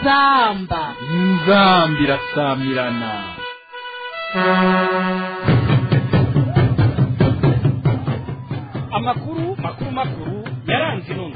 inzamba inzamba irasamirana amakuru makuru makuru yaranze intumwa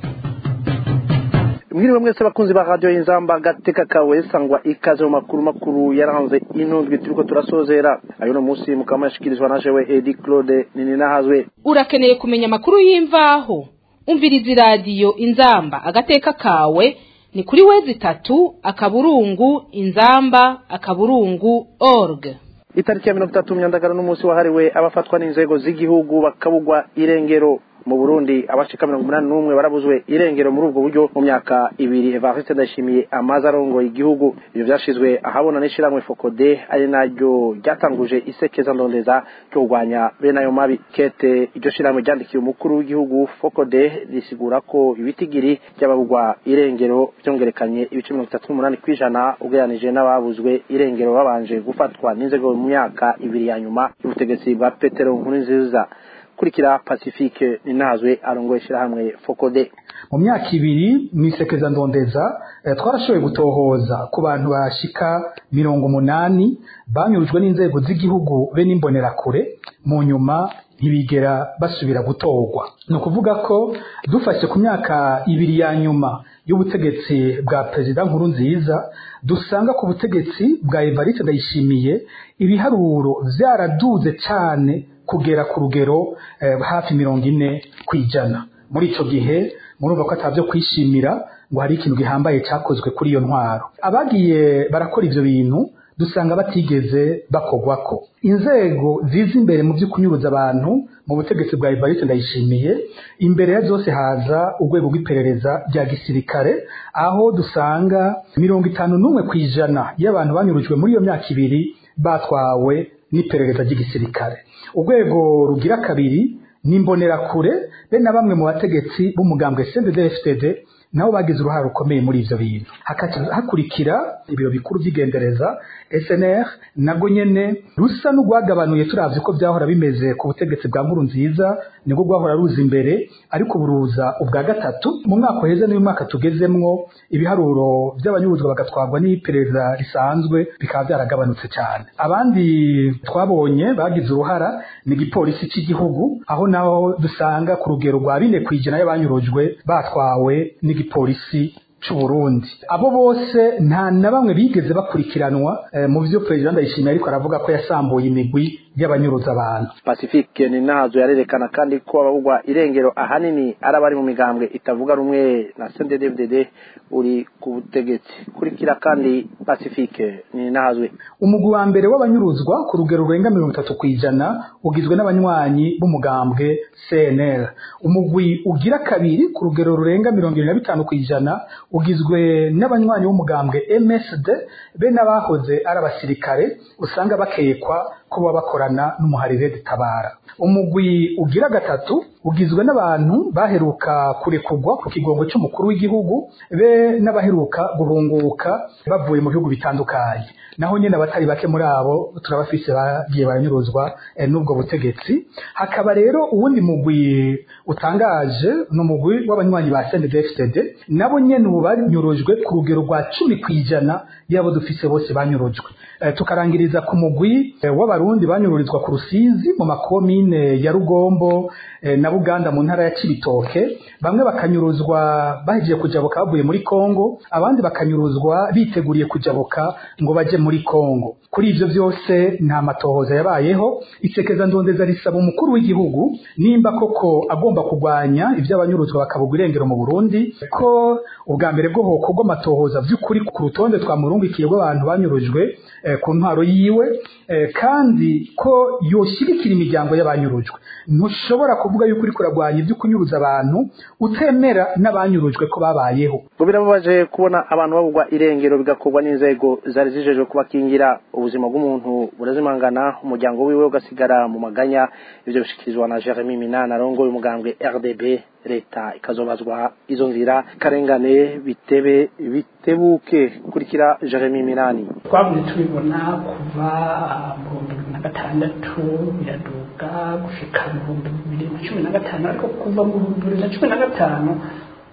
mwiriwe mwese bakunzi ba radiyo y'inzamba gateka kawe sangwa ikaze mu makuru makuru yaranze inundwi turiko turasozera ayo no munsi mukaba muyashikirizwa na jewe edi claude nininahazwe urakeneye kumenya amakuru y'imvaho umviriza iradiyo inzamba agateka kawe ni kuri wezi itatu akaburungu inzamba akaburungu org itariki ya mirongo itatu myandagaro n'umunsi wahariwe abafatwa n'inzego z'igihugu bakabugwa irengero mu burundi abashika mirongo umunani n'umwe barabuzwe irengero muri ubwo buryo mu myaka ibiri evariste ndayishimiye amaze arongoye igihugu ivyo vyashizwe ahabona n'ishirahamwe fokode ari naryo ryatanguje isekeza ndondeza ryo kurwanya bene ayo mabi kete iryo shirahamwe ryandikiye umukuru w'igihugu fokode risigura ko ibitigiri by'ababugwa irengero vyongerekanye ibice mirongo itatu n'umunani kw'ijana ugereranije n'ababuzwe irengero babanje gufatwa n'inzego mu myaka ibiri ya nyuma y'ubutegetsi bwa petero nkurunziza kurikira pacifique ninazwe arongoye ishirahamwe fokode mu myaka ibiri mwisekeza ndondeza eh, twarashoboye gutohoza ku bantu bashika mirongo umunani banyurujwe n'inzego z'igihugu be n'imbonerakure mu nyuma ntibigera basubira gutorwa ni ukuvuga ko dufashe ku myaka ibiri ya nyuma y'ubutegetsi bwa perezida nkuru nziza dusanga ku butegetsi bwa evariste ndayishimiye ibiharuro vyaraduze cane kugera ku rugero eh, hafi mirongo ine kw'ijana muri ico gihe murumva ko atavyo kwishimira ngo hari ikintu gihambaye cakozwe kuri iyo ntwaro abagiye barakora ivyo bintu dusanga batigeze bakogwako inzego ziza imbere mu vy'ukunyuruza abantu mu butegetsi bwa Evariste ndayishimiye imbere ya zose haza urwego rw'iperereza rya gisirikare aho dusanga mirongo itanu n'umwe kw'ijana y'abantu banyurujwe muri iyo myaka ibiri batwawe n'iperereza ry'igisirikare urwego rugira kabiri n'imbonerakure be na bamwe mu bategetsi b'umugambwe CNDD-FDD nabo bagize uruhare rukomeye muri ivyo bintu hakurikira ibiro bikuru vy'igendereza SNR nabwo nyene rusa n'urwagabanuye turavye ko vyahora bimeze ku butegetsi bwa nkuru nziza nibwo rwahora ruza imbere ariko buruza ubwa gatatu mu mwaka uheze n'uyu mwaka tugezemwo ibiharuro vy'abanyuruzwa bagatwarwa n'iperereza risanzwe bikaba vyaragabanutse cyane abandi twabonye bagize uruhara ni igipolisi cy'igihugu aho naho dusanga ku rugero rwa bine kw'ijana y'abanyurujwe batwawe n'igipolisi c'uburundi abo bose nta na bamwe bigeze bakurikiranwa eh, mu vyo perezida ndayishimiye ariko aravuga ko yasambuye imigwi y'abanyuruza abantu pacifique ni nazo yarerekana kandi ko ababugwa irengero ahanini ari abari mu migambwe itavuga rumwe na CNDD-FDD uri ku butegetsi kurikira kandi pacifique ni nazwe umugwi wa mbere w'abanyuruzwa ku rugero rurenga mirongo itatu kw'ijana ugizwe n'abanywanyi b'umugambwe CNL umugwi ugira kabiri ku rugero rurenga mirongo ibiri na bitanu kw'ijana ugizwe n'abanywanyi b'umugambwe MSD be n'abahoze ari abasirikare usanga bakekwa ko baba bakorana n'umuharire ditabara umugwi ugira gatatu ugizwe n'abantu baheruka kurekurwa ku kigongo cy'umukuru w'igihugu be n'abaheruka guhunguka bavuye mu bihugu bitandukanye naho nyine abatari bake muri abo turabafise bagiye baranyuruzwa eh, n'ubwo butegetsi hakaba rero uwundi mugwi utangaje ni umugwi w'abanywanyi ba CNDD-FDD nabo nyene ubu banyurujwe ku rugero rwa cumi kw'ijana y'abo dufise bose banyurujwe eh, tukarangiriza ku mugwi eh, w'abarundi banyururizwa ku rusizi mu makomine ya rugombo eh, na buganda mu ntara ya kibitoke bamwe bakanyuruzwa bahejeje kujabuka bavuye muri kongo abandi bakanyuruzwa biteguriye kujabuka ngo baje muri kongo kuri ivyo vyose nta matohoza yabayeho isekeza ndondeza risaba umukuru w'igihugu nimba koko agomba kurwanya ivy'abanyuruzwa bakabugwa irengero mu burundi ko ubwa mbere bwo hokorwa amatohoza vy'ukuri ku rutonde twamurungikiye rw'abantu banyurujwe eh, ku ntwaro yiwe eh, kandi ko yoshigikira imiryango y'abanyurujwe ntushobora kuvuga yuko uri kuragwanya ibyo kunyuruza abantu utemera n'abanyurujwe ko babayeho ngo birababaje kubona abantu babugwa irengero bigakorwa n'inzego zari zijejwe kubakingira ubuzima bw'umuntu burazimangana umuryango wiwe ugasigara mu maganya ivyo bishikirizwa na Jeremy Minana arongoye umugambwe RDB leta ikazobazwa izo nzira karengane bitebe bitebuke kurikira Jeremy Minani twavuze tubibona kuva mu bihumbi bibiri na gatandatu biraduga gushika mu bihumbi bibiri na cumi na gatanu ariko kuva mu bihumbi bibiri na cumi na gatanu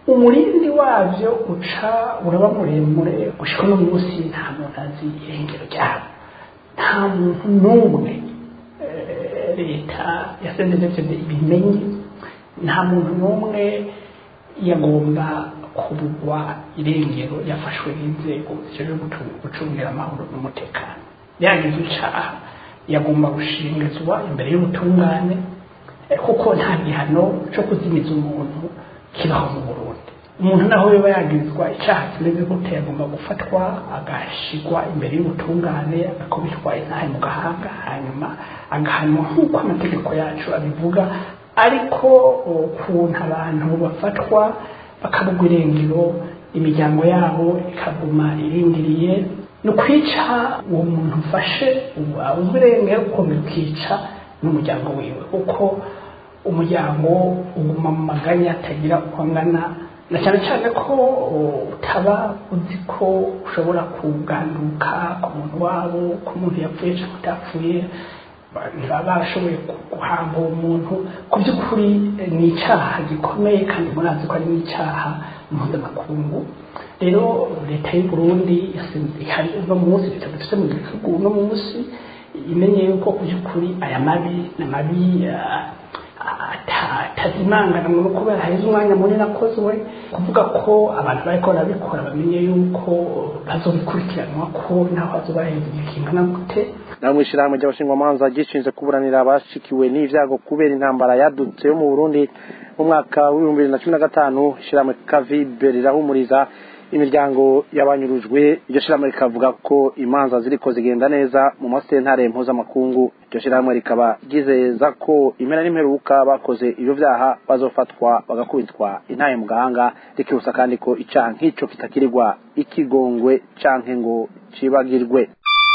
umurindi wabyo uca uraba muremure gushika uno munsi nta muntu azi irengero ryabo nta muntu n'umwe eh, leta yasendezevye ibimenye nta muntu n'umwe yagomba kubugwa irengero yafashwe n'inzego zijejwe gutu- gucungira amahoro n'umutekano yagize icaha yagomba gushingizwa imbere y'ubutungane eh, kuko nta gihano co kuzimiza umuntu kibaho mu burundi umuntu naho yoba yagizwa icaha kimeze gute yagomba gufatwa agashigwa imbere y'ubutungane agakubitwa intahe mu gahanga hanyuma agahanwa nk'uko amategeko yacu abivuga ariko ukuntu abantu bafatwa bakabugwa irengero imiryango yabo ikaguma irindiriye ni ukwica uwo muntu ufashe ubuzwa irengero ukomeza ukica n'umuryango wiwe kuko umuryango uguma mu maganya atagira uko angana na cyane cyane ko utaba uzi ko ushobora kuganduka ku muntu wabo ku muntu yapfuye cyangwa utapfuye ntibaba bashoboye guhamba uwo muntu ku by'ukuri eh, ni icyaha gikomeye kandi murazi ko ari n'icyaha mpuzamakungu rero leta y'u burundi yasinze hari uno munsi leta dufite mu gihugu uno munsi imenye yuko ku by'ukuri aya mabi ni amabi ah, ata- atazimangana ngo kubera haheze umwanya munini akozwe kuvuga ko abantu bariko barabikora bamenye yuko bazobikurikiranwa ko naho hazoba haheze igihe kingana gute nawe mu ishyirahamwe ry'abashingwamanza gishinzwe kuburanira abashikiwe n'ibyago kubera intambara yadutse yo mu burundi mu mwaka w'ibihumbi bibiri na cumi na gatanu ishyirahamwe kavibe rirahumuriza imiryango y'abanyurujwe iryo shyirahamwe rikavuga ko imanza ziriko zigenda neza mu masentare mpuzamakungu iryo shyirahamwe rikaba ryizeza ko impera n'imperuka bakoze ibyo byaha bazofatwa bagakubitwa intaye mu gahanga rikibusa kandi ko icaha nk'ico kitakirirwa ikigongwe canke ngo cibagirwe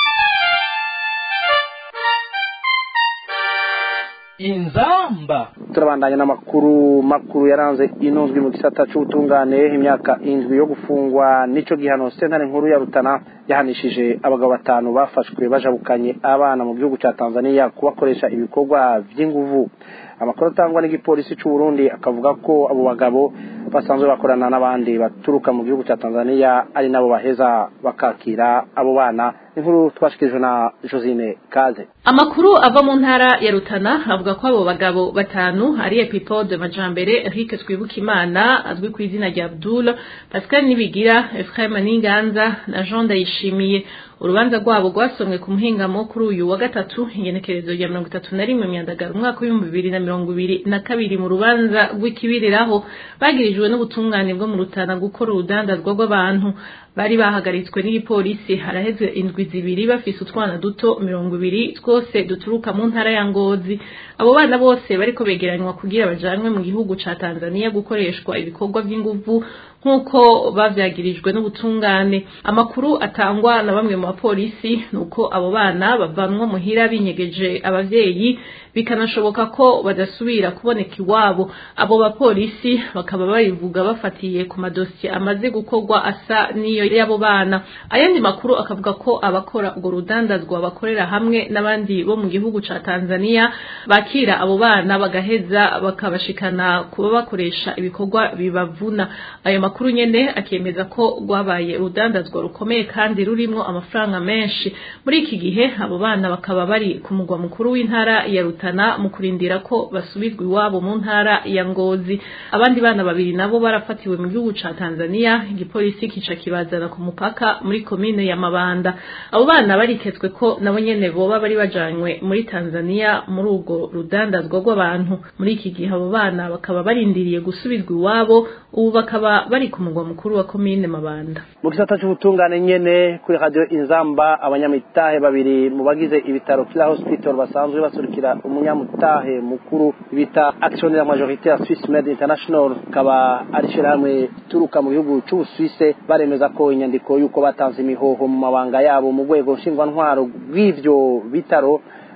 inzamba turabandanya n'amakuru makuru yaranze inozwi mu gisata c'ubutungane imyaka indwi yo gufungwa nico gihano sentare nkuru ya rutana yahanishije abagabo batanu bafashwe bajabukanye abana mu gihugu ca tanzania kubakoresha ibikorwa vy'inguvu amakuru atangwa n'igipolisi c'u burundi akavuga ko abo bagabo basanzwe bakorana n'abandi baturuka mu gihugu ca tanzania ari nabo baheza bakakira abo bana inkuru twashikirijwe na josine kaze Amakuru ava mu ntara ya Rutana avuga ko abo bagabo batanu ari Epipode Majambere, Eric Twibukimana azwi ku izina rya Abdul, Pascal Nibigira, Ephraim Ninganza na Jean Ndayishimiye. Urubanza rwabo rwasomwe ku muhingamo kuri uyu wa gatatu ingenekerezo rya mirongo itatu na rimwe myandagaro umwaka w'ibihumbi bibiri na mirongo ibiri na kabiri mu rubanza rw'ikibiriraho bagirijwe n'ubutungane bwo mu Rutana gukora urudandazwa rw'abantu bari bahagaritswe n'igipolisi haraheze indwi zibiri bafise utwana duto mirongo ibiri twose duturuka mu ntara ya Ngozi abo bana bose bariko begeranywa kugira bajanwe mu gihugu ca Tanzania gukoreshwa ibikorwa vy'inguvu nk'uko bavyagirijwe n'ubutungane amakuru atangwa na bamwe mu bapolisi nuko abo bana bavanwa muhira binyegeje abavyeyi bikanashoboka ko badasubira kuboneka iwabo abo bapolisi bakaba babivuga bafatiye ku madosiye amaze gukorwa asa n'iyo y'abo bana ayandi makuru akavuga ko abakora urwo rudandazwa bakorera hamwe n'abandi bo mu gihugu ca Tanzania bakira abo bana bagaheza bakabashikana kuba bakoresha ibikorwa bibavuna ayo makuru nyene akemeza ko rwabaye urudandazwa rukomeye kandi rurimwo amafaranga menshi muri iki gihe abo bana bakaba bari ku mugwa mukuru w'intara ya Rutana mu kurindira ko basubizwa iwabo mu ntara ya Ngozi abandi bana babiri nabo barafatiwe mu gihugu ca Tanzania igipolisi kica kibazana ku mupaka muri komine ya Mabanda abo bana bariketswe ko nabo nyene boba bari bajanywe muri Tanzania muri urwo rudandazwa rw'abantu muri iki gihe abo bana bakaba barindiriye gusubizwa iwabo ubu bakaba bari ku mugwa mukuru wa komine Mabanda mu gisata cy'ubutungane nyene kuri radio inzamba abanyamitahe babiri mu bagize ibitaro Kila Hospital basanzwe basurikira umunyamutahe mukuru bita actionnaire majoritaire Swiss Med International kaba ari shirahamwe turuka mu gihugu c'Ubusuwise baremeza ko inyandiko yuko batanze imihoho mu mabanga yabo mu rwego nshingwantwaro rw'ivyo bitaro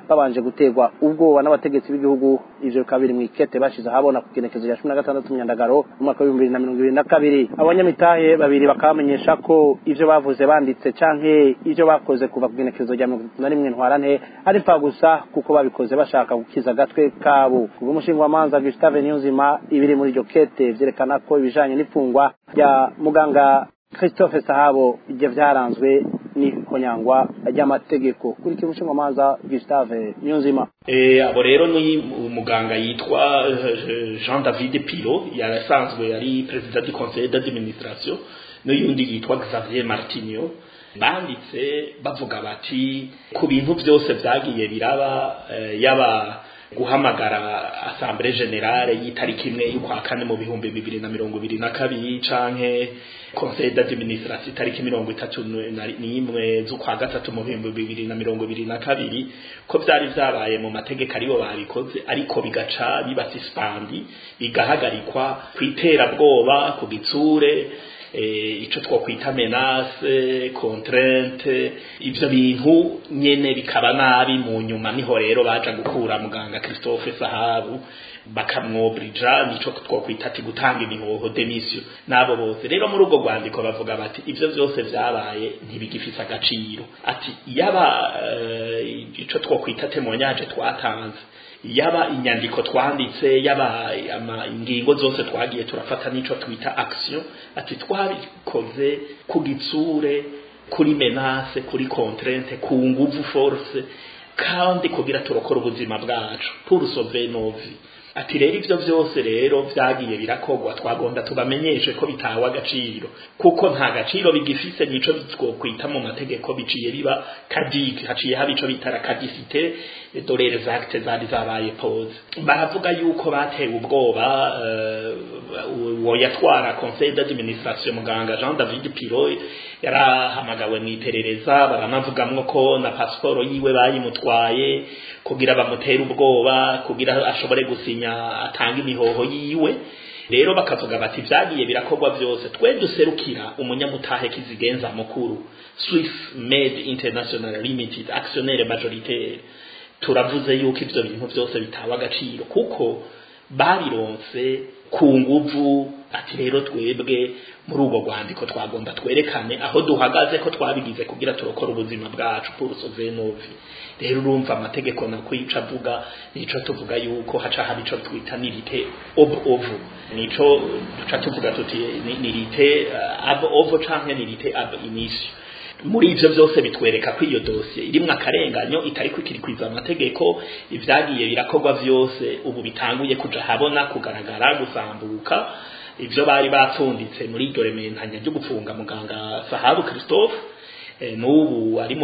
babanje guterwa ubwoba n'abategetsi b'igihugu ivyo bikaba biri mw'ikete bashize ahabona ku kigenekezo rya cumi na gatandatu myandagaro mu mwaka w'ibihumbi bibiri na mirongo ibiri na kabiri abanyamitahe babiri bakabamenyesha ko ivyo bavuze banditse canke ivyo bakoze kuva ku kigenekezo rya mirongo itatu na rimwe ntwarante ari mfa gusa kuko babikoze bashaka gukiza agatwe kabo kubw'umushingwamanza Gustave Niyonzima ibiri muri iryo kete vyerekana ko ibijanye n'ifungwa rya muganga Christophe Sahabo ivyo vyaranzwe n'ikonyangwa ry'amategeko kuri kimwe cy'umumanza Gustave Niyonzima eh abo rero ni umuganga yitwa eh, Jean David Piro yarasanzwe yari president du conseil d'administration n'uyundi yitwa Xavier Martinho banditse bavuga bati ku bintu byose byagiye biraba eh, yaba guhamagara assemblée générale y'itariki imwe y'ukwa kane mu bihumbi bibiri na mirongo ibiri na kabiri canke conseil d'administration itariki mirongo itatu n'imwe z'ukwa gatatu mu bihumbi bibiri na mirongo ibiri na kabiri ko vyari vyabaye mu mategeko aribo babikoze ariko bigaca biba suspandi bigahagarikwa kw'iterabwoba ku gitsure eh, ico twokwita menace contrainte ivyo bintu nyene bikaba nabi mu nyuma niho rero baja gukura muganga Christophe Sahabu bakamwobrija nico twokwita ati gutanga imihoho demission nabo bose rero muri ubwo rwandiko bavuga bati ivyo vyose vyabaye ntibigifise agaciro ati yaba uh, ico twokwita témoignage twatanze yaba inyandiko twanditse yaba ingingo zose twagiye turafata nico twita action ati twabikoze ku gitsure kuri menace kuri contrainte ku nguvu force kandi kugira turokora ubuzima bwacu pour sauver nos vies ati rero ivyo vyose rero vyagiye birakogwa twagonda tubamenyeshe ko bitawe agaciro kuko nta gaciro bigifise nico twokwita mu mategeko biciye biba kadike haciye haba ico bitara kadisite dore les actes zari zabaye pose baravuga yuko batewe ubwoba uwo uh, yatwara conseil d'administration muganga Jean David Piro yarahamagawe mu iperereza baranavugamwo ko na pasiporo yiwe bayimutwaye kugira bamutere ubwoba kugira ashobore gusinya atanga imihoho yiwe rero bakavuga bati vyagiye birakorwa vyose twe duserukira umunyamutahe kizigenza mukuru Swiss Med International Limited actionnaire majoritaire turavuze yuko ivyo bintu vyose bitawa agaciro kuko babironse ku nguvu ati rero twebwe muri ubwo rwandiko twagomba twerekane aho duhagaze ko twabigize kugira turokora ubuzima bwacu pour sauver nos vies rero urumva amategeko nakwica avuga nico tuvuga yuko haca haba ico twita nirite ob ovo nico duca tuvuga tuti nirite uh, ab ovo canke nirite ab initio muri ivyo vyose bitwereka ko iyo dosiye irimwo akarenganyo itari kwikirikwiza amategeko ivyagiye birakorwa vyose ubu bitanguye kuja habona kugaragara gusambuka ivyo bari bapfunditse muri iryo rementanya ryo gupfunga muganga Sahabu Christophe e, n'ubu ari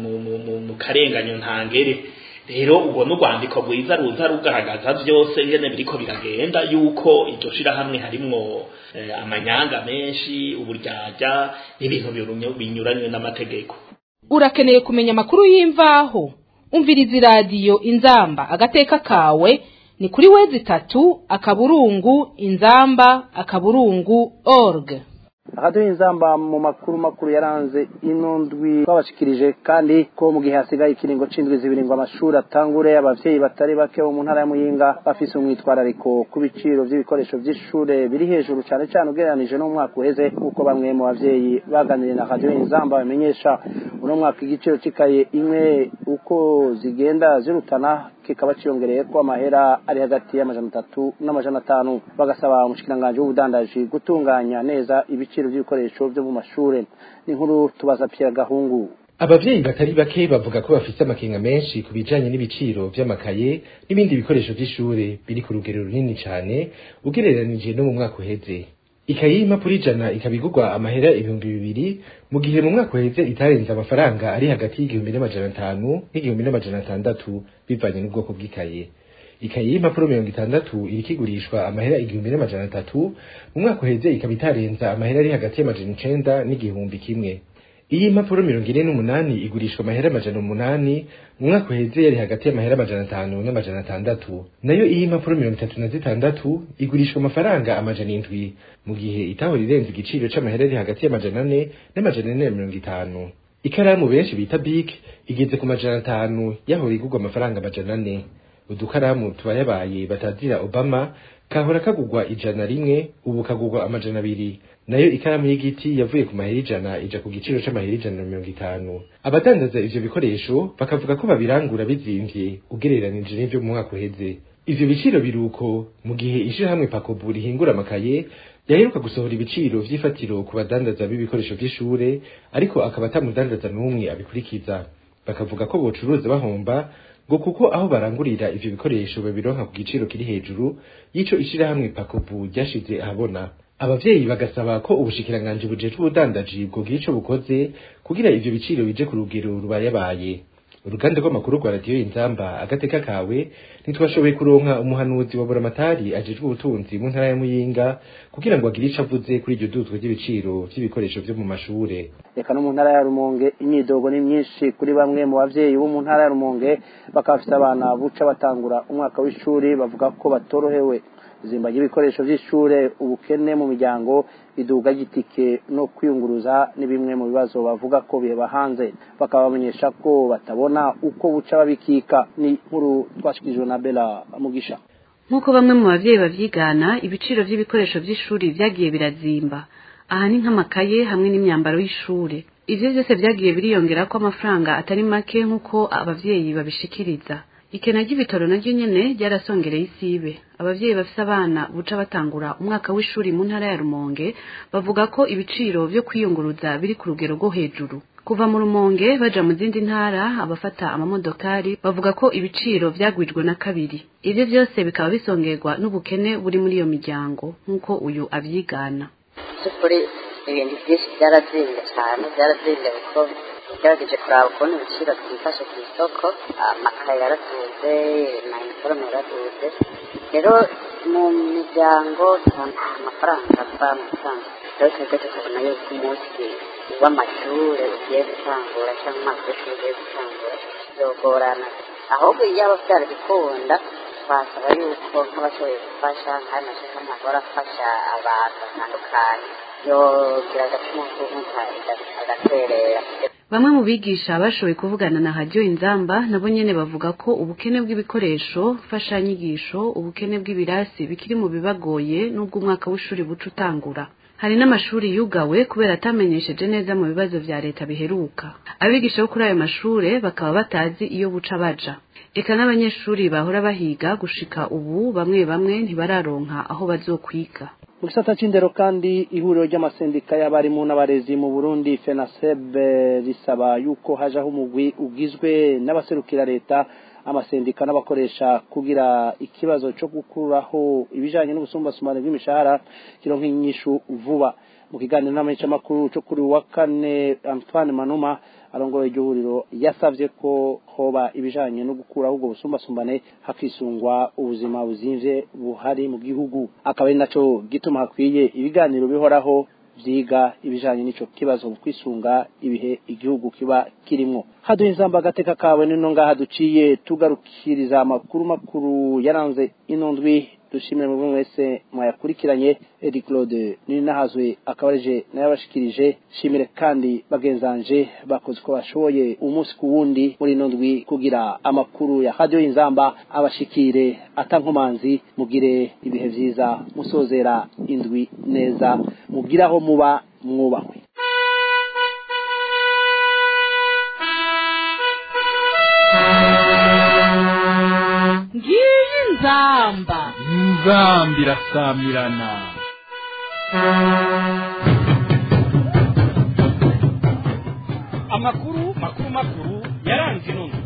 mu karenganyo ntangere rero ubwo n'urwandiko rwiza ruza rugaragaza vyose ngene biriko biragenda yuko iryo shirahamwe harimwo eh, amanyanga menshi uburyarya n'ibintu binyuranywe n'amategeko urakeneye kumenya amakuru y'imvaho umviriza iradiyo inzamba agateka kawe ni kuri wezi itatu akaburungu inzamba akaburungu org akaduha inzamba mu makuru makuru yaranze ino ndwi twabashikirije kandi ko mu gihe hasigaye ikiringo c'indwi zibiri ngo amashuri atangure abavyeyi batari bake bo mu ntara ya muyinga bafise umwitwarariko ku biciro vy'ibikoresho vy'ishure biri hejuru cane cane ugereranije n'umwaka uheze kuko bamwe mu bavyeyi baganiriye na radio inzamba bamenyesha uno mwaka igiciro c'ikaye imwe uko zigenda zirutana kikaba ciyongereye ko amahera ari hagati y'amajana atatu n'amajana atanu bagasaba umushikiranganji w'ubudandaji gutunganya neza ibiciro by'ibikoresho byo mu mashure n'inkuru tubaza Pierre Gahungu abavyeyi batari bake bavuga ko bafise amakenga menshi ku bijanye n'ibiciro vy'amakaye n'ibindi bikoresho vy'ishure biri ku rugero runini cane ugereranije no mu mwaka uheze ikaye y'impapuro ijana ikaba igurwa amahera ibihumbi bibiri mu gihe mu mwaka uheze itarenze amafaranga ari hagati y'igihumbi n'amajana atanu n'igihumbi n'amajana atandatu bivanye n'ubwoko bw'ikaye ikaye y'impapuro mirongo itandatu iriko igurishwa amahera igihumbi n'amajana atatu mu mwaka uheze ikaba itarenza amahera ari hagati y'amajana icenda n'igihumbi kimwe iyi mpapuro mirongo ine n'umunani igurishwa amahera amajana umunani mu mwaka uheze yari hagati y'amahera amajana atanu n'amajana atandatu nayo iyi mpapuro mirongo itatu na zitandatu igurishwa amafaranga amajana indwi mu gihe itahora irenze igiciro c'amahera ari hagati y'amajana ane n'amajana ane na mirongo itanu ikaramu benshi bita big igeze ku majana atanu yahora igurwa amafaranga amajana ane udukaramu tubayabaye batazira obama kahora kagurwa ijana rimwe ubu kagurwa amajana abiri nayo ikaramu y'igiti yavuye ku mahera ijana ija ku giciro c'amahera ijana na mirongo itanu abadandaza ivyo bikoresho bakavuga ko babirangura bizimvye ugereranije n'ivyo mu mwaka uheze ivyo biciro biruko mu gihe ishirahamwe pakobu rihingura amakaye yaheruka gusohora ibiciro vy'ifatiro ku badandaza b'ibikoresho vy'ishure ariko akaba atamudandaza n'umwe abikurikiza bakavuga ko bocuruza bahomba ngo kuko aho barangurira ivyo bikoresho babironka ku giciro kiri hejuru y'ico ishirahamwe pakobu ryashize ahabona abavyeyi bagasaba ko ubushikiranganji bujejwe ubudandaji bwogira ico bukoze kugira ivyo biciro bije ku rugero rubayabaye uruganda rw'amakuru rwa radiyo inzamba agateka kawe ntitwashoboye kuronka umuhanuzi wa buramatari ajejwe ubutunzi mu ntara ya muyinga kugira ngo agire ico avuze kuri iryo duzwa ry'ibiciro vy'ibikoresho vyo mu mashure reka no mu ntara ya rumonge imyidogo ni myinshi kuri bamwe mu bavyeyi bo mu ntara ya rumonge bakaba bafite abana buca batangura umwaka w'ishuri bavuga ko batorohewe izimba ry'ibikoresho vy'ishure ubukene mu miryango iduga ry'itike no kwiyunguruza ni bimwe mu bibazo bavuga ko biheba hanze bakaba bamenyesha ko batabona uko buca babikika ni nkuru twashikirijwe na bela mugisha nk'uko bamwe mu bavyeyi bavyigana ibiciro vy'ibikoresho vy'ishuri vyagiye birazimba aha ni nk'amakaye hamwe n'imyambaro y'ishure ivyo vyose vyagiye biriyongerako amafaranga atari make nk'uko abavyeyi babishikiriza ikena ry'ibitaro naryo nyene ryarasongereye isibe abavyeyi bafise abana buca batangura umwaka w'ishuri mu ntara ya rumonge bavuga ko ibiciro vyo kwiyunguruza biri ku rugero rwo hejuru kuva mu rumonge baja mu zindi ntara abafata amamodokari bavuga ko ibiciro vyagwijwe na kabiri ivyo vyose bikaba bisongerwa n'ubukene buri muri iyo miryango nk'uko uyu avyigana by'ukuri ibintu byinshi byarazimbye cyane byarazimbye kuko ugerageje kuraba ukuntu ibiciro byifashe ku isoko amakaye yaraduze mayiniforume yaraduze rero mu miryango nta mafaranga ava mu bisanzwe rero twebwe tukabona yuko umunsi w'amashure ugiye gutangura cyangwa umwaka w'ishuri ugiye gutangura bizogorana ahubwo iyo aba byarabikunda twasaba yuko nk'abashoboye gufasha nk'ayo mashyirahamwe ahora afasha abantu batandukanye yogira agatima k'ubumuga agaterera bamwe mu bigisha bashoboye kuvugana na hadiyo inzamba nabo nyene bavuga ko ubukene bw'ibikoresho mfashanyigisho ubukene bw'ibirasi bikiri mu bibagoye n'ubwo umwaka w'ishuri buca utangura hari n'amashuri yugawe kubera atamenyesheje neza mu bibazo vya leta biheruka abigisha bo kuri ayo mashure bakaba batazi iyo buca baja eka n'abanyeshuri bahora bahiga gushika ubu bamwe bamwe ntibararonka aho bazokwiga mu gisata c'indero kandi ihuriro ry'amasendika y'abarimu n'abarezi mu burundi fenaseb risaba yuko hajaho umugwi ugizwe n'abaserukira leta amasendika n'abakoresha kugira ikibazo cyo gukuraho ibijanye n'ubusumbasumbane bw'imishahara kironka inyishu vuba mu kiganiro n'amenyeshamakuru cyo kuri wa kane antoine manuma arongoye iryo huriro yasavye ko hoba ibijanye no gukuraho ubwo busumbasumbane hakisungwa ubuzima buzimvye buhari mu gihugu akaba ari naco gituma hakwiye ibiganiro bihoraho vyiga ibijanye n'ico kibazo mu kwisunga ibihe igihugu kiba kirimwo haduha inzamba agateka kawe nino ngaha duciye tugarukiriza amakuru makuru yaranze ino ndwi dushimire mu mwese mwayakurikiranye Edi Claude Ninahazwe akabareje nayabashikirije shimire kandi bagenzanje bakoze ko bashoboye umunsi ku wundi muri ino ndwi kugira amakuru ya radio inzamba abashikire atankomanzi mugire ibihe vyiza musozera indwi neza mugiraho muba mwubahwe ngiyi nzamba inzamba irasamirana amakuru makuru makuru yaranze inono